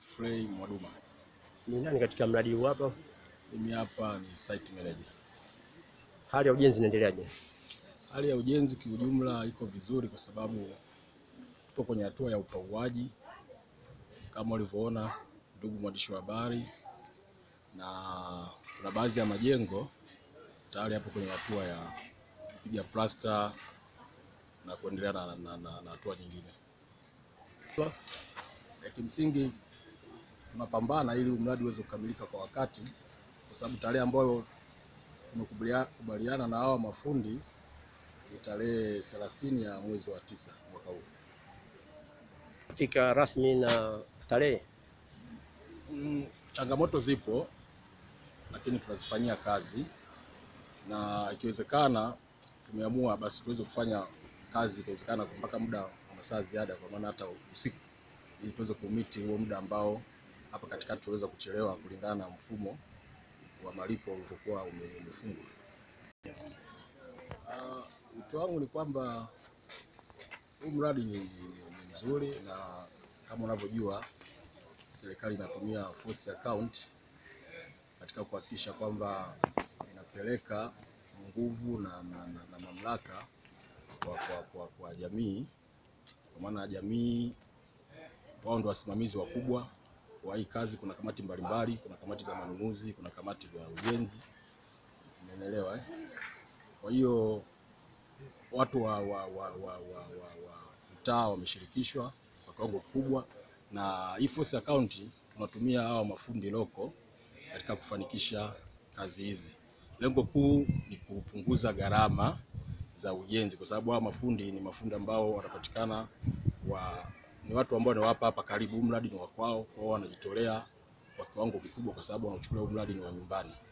Godfrey Mwaduma. Ni nani katika mradi huu hapa? Mimi hapa ni site manager. Hali ya ujenzi inaendeleaje? Hali ya ujenzi kiujumla iko vizuri kwa sababu tupo kwenye hatua ya upauaji kama ulivyoona, ndugu mwandishi wa habari, na kuna baadhi ya majengo tayari hapo kwenye hatua ya kupiga plasta na kuendelea na, na, na, na hatua nyingine. Ya kimsingi tunapambana ili mradi uweze kukamilika kwa wakati, kwa sababu tarehe ambayo tumekubaliana na hawa mafundi ni tarehe 30 ya mwezi wa tisa mwaka huu. Fika rasmi na tarehe Mm, changamoto zipo lakini tunazifanyia kazi na ikiwezekana tumeamua basi tuweze kufanya kazi ikiwezekana mpaka muda wa masaa ziada, kwa maana hata usiku, ili tuweze kumiti huo muda ambao hapa katikati tuweza kuchelewa kulingana na mfumo wa malipo ulivyokuwa ume- umefungwa. Ah, Wito wangu ni kwamba huu mradi ni, ni, ni, ni mzuri na kama unavyojua serikali inatumia force account katika kuhakikisha kwamba inapeleka nguvu na, na, na, na mamlaka kwa, kwa, kwa, kwa jamii, kwa maana jamii wao ndio wasimamizi wakubwa wa hii kazi. Kuna kamati mbalimbali, kuna kamati za manunuzi, kuna kamati za ujenzi, umeelewa eh? Kwa hiyo watu wa, wa, wa, wa, wa, wa, wa mtaa wameshirikishwa kwa kiwango kikubwa, na hii force account tunatumia hawa mafundi loko katika kufanikisha kazi hizi. Lengo kuu ni kupunguza gharama za ujenzi, kwa sababu hawa mafundi ni mafundi ambao wanapatikana wa, ni watu ambao ni wapa hapa karibu, huu mradi ni wa kwao, kwao wanajitolea kwa kiwango kikubwa, kwa sababu wanachukulia huu mradi ni wa nyumbani.